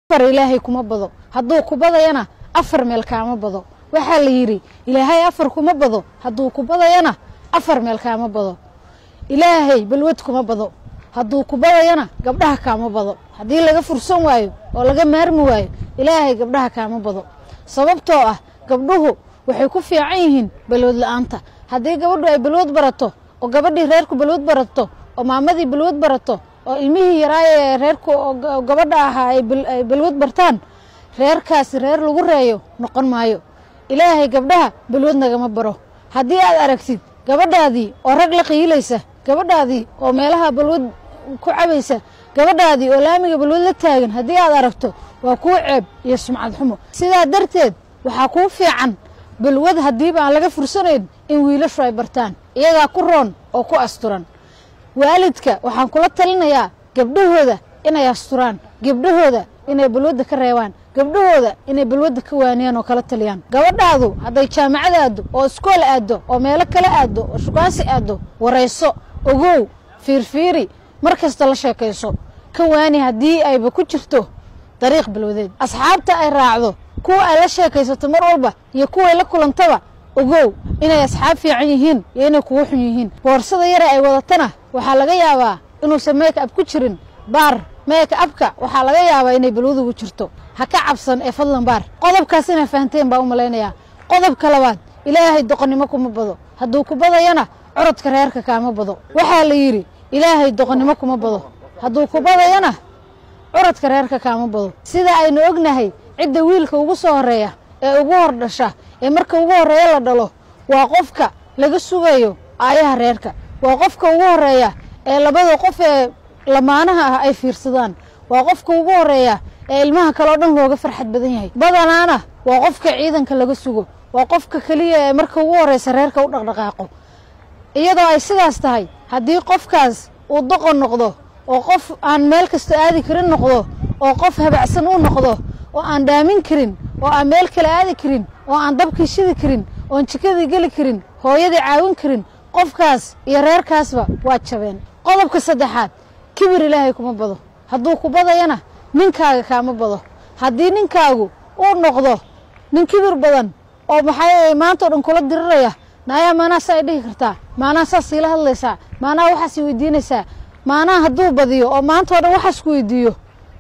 afar ilaahay kuma bado hadduu ku badayana afar meel kaama bado waxaa la yidhi ilaahay afar kuma bado hadduu ku badayana afar meel kaama bado ilaahay balwad kuma bado hadduu ku badayana gabdhaha kaama bado haddii laga fursan waayo oo laga maarmi waayo ilaahay gabdhaha kaama bado sababtoo ah gabdhuhu waxay ku fiican yihiin balwad la-aanta haddii gabadhu ay balwad barato oo gabadhii reerku balwad barato oo maamadii balwad barato oo ilmihii yaraaye reerku oo gabadha ahaa ay balwad bartaan reerkaasi reer lagu reeyo noqon maayo ilaahay gabdhaha balwad nagama baro haddii aad aragtid gabadhaadii oo rag la qiilaysa gabadhaadii oo meelaha balwad ku cabaysa gabadhaadii oo laamiga balwad la taagan haddii aad aragto waa kuu ceeb iyo sumcad xumo sidaa darteed waxaa kuu fiican balwad haddiiba aan laga fursanayn in wiilashu ay bartaan iyagaa ku roon oo ku asturan waalidka waxaan kula talinayaa gabdhahooda inay asturaan gabdhahooda inay balwadda ka reebaan gabdhahooda inay balwadda ka waaniyaan oo kala taliyaan gabadhaadu hadday jaamacad aaddo oo iskool aaddo oo meelo kale aaddo oo shukaansi aaddo warayso ogow fiirfiiri mar kasta la sheekayso ka waani haddii ayba ku jirto dariiq balwadeed asxaabta ay raacdo kuwa ay la sheekaysato mar walba iyo kuway la kulantaba ogow inay asxaab fiican yihiin iyo inay kugu xun yihiin boorsada yare ay wadatana waxaa laga yaabaa inuusan meeka ab ku jirin baar meeka abka waxaa laga yaabaa inay balwad ugu jirto ha ka cabsan ee fadlan baar qodobkaas inay fahanteen baa u malaynayaa qodobka labaad ilaahay doqonnimo kuma bado hadduu ku badayana corodka reerka kaama bado waxaa la yidhi ilaahay doqonnimo kuma bado hadduu ku badayana curadka reerka kaama bado sida aynu ognahay cidda wiilka ugu soo horreeya ee ugu hor dhasha ee marka ugu horreeya la dhalo waa qofka laga sugayo aayaha reerka waa qofka ugu horreeya ee labada qof ee lamaanaha ah ay fiirsadaan waa qofka ugu horreeya ee ilmaha kale oo dhan looga farxad badan yahay badanaana waa qofka ciidanka laga sugo waa qofka keliya ee marka ugu horreysa reerka u dhaqdhaqaaqo iyadoo ay sidaas tahay haddii qofkaas uu doqon noqdo oo qof aan meel kasta aadi karin noqdo oo qof habacsan u noqdo oo aan dhaamin karin oo aan meel kale aadi karin oo aan dabkii shidi karin oon jikadii geli karin hooyadii caawin karin qofkaas iyo reerkaasba waa jabeen qodobka saddexaad kibir ilaahay kuma bado hadduu ku badayana ninkaaga kaama bado haddii ninkaagu uu noqdo nin kibir badan oo maxaa maanta o dhan kula diriraya naayaa maanaa saa ay dhihi kartaa maanaa saas iila hadlaysaa maanaa waxaas weydiinaysaa maanaa hadduu badiyo oo maanta o dhan waxaas ku weydiiyo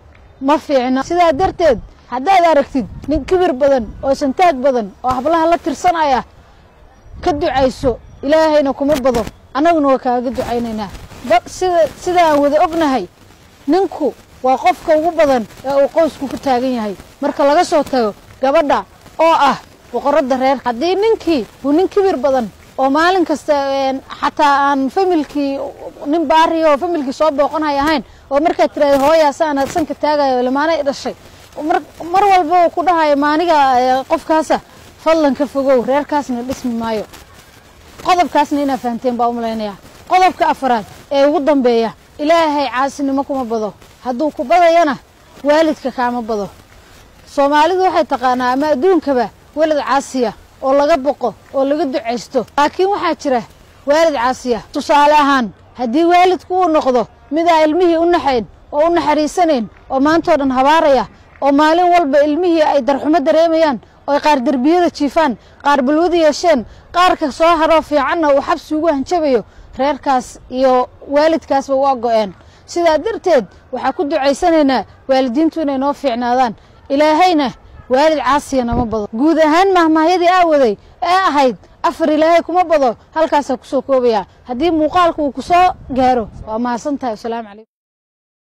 ma fiicna sidaa darteed haddaad aragtid nin kibir badan oo santaag badan oo hablaha la tirsanaya ka ducayso ilaahayna kuma bado annaguna waa kaaga ducaynaynaa sida sida aan wada ognahay ninku waa qofka ugu badan ee uu qoysku ku taagan yahay marka laga soo tago gabadha oo ah boqoradda reer haddii ninkii uu nin kibir badan oo maalin kasta xataa aan familkii nin baariya oo familkii soo booqanhay ahayn oo markaad tiraada hooyaas aan sanka taagayo lamaanay dhashay mar walba uu ku dhahayo maaniga qofkaasa fadlan ka fogow reerkaasna dhismi maayo qodobkaasna inaa fahanteen baa u malaynayaa qodobka afaraad ee ugu dambeeya ilaahay caasinimo kuma bado hadduu ku badayana waalidka kaama bado soomaalidu waxay taqaanaa ama adduunkaba welad caasiya oo laga boqo oo laga ducaysto laakiin waxaa jira waalid caasiya tusaale ahaan haddii waalidku uu noqdo midaa ilmihii u naxayn oo u naxariisanayn oo maantao dhan habaaraya oo maalin walba ilmihii ay darxumo dareemayaan oo qaar derbiyada jiifaan qaar balwada yeesheen qaarka soo haroo fiicanna uu xabsi ugu hanjabayo reerkaas iyo waalidkaasba waa go-een sidaa darteed waxaa ku ducaysanaynaa waalidiintu inay noo fiicnaadaan ilaahayna waalid caasiya nama bado guud ahaan mahmaahyadii aa waday ee ahayd afar ilaahay kuma bado halkaasaa kusoo koobaya haddii muuqaalka uu ku soo gaaro waa mahadsan tahay wasalaamu calaykum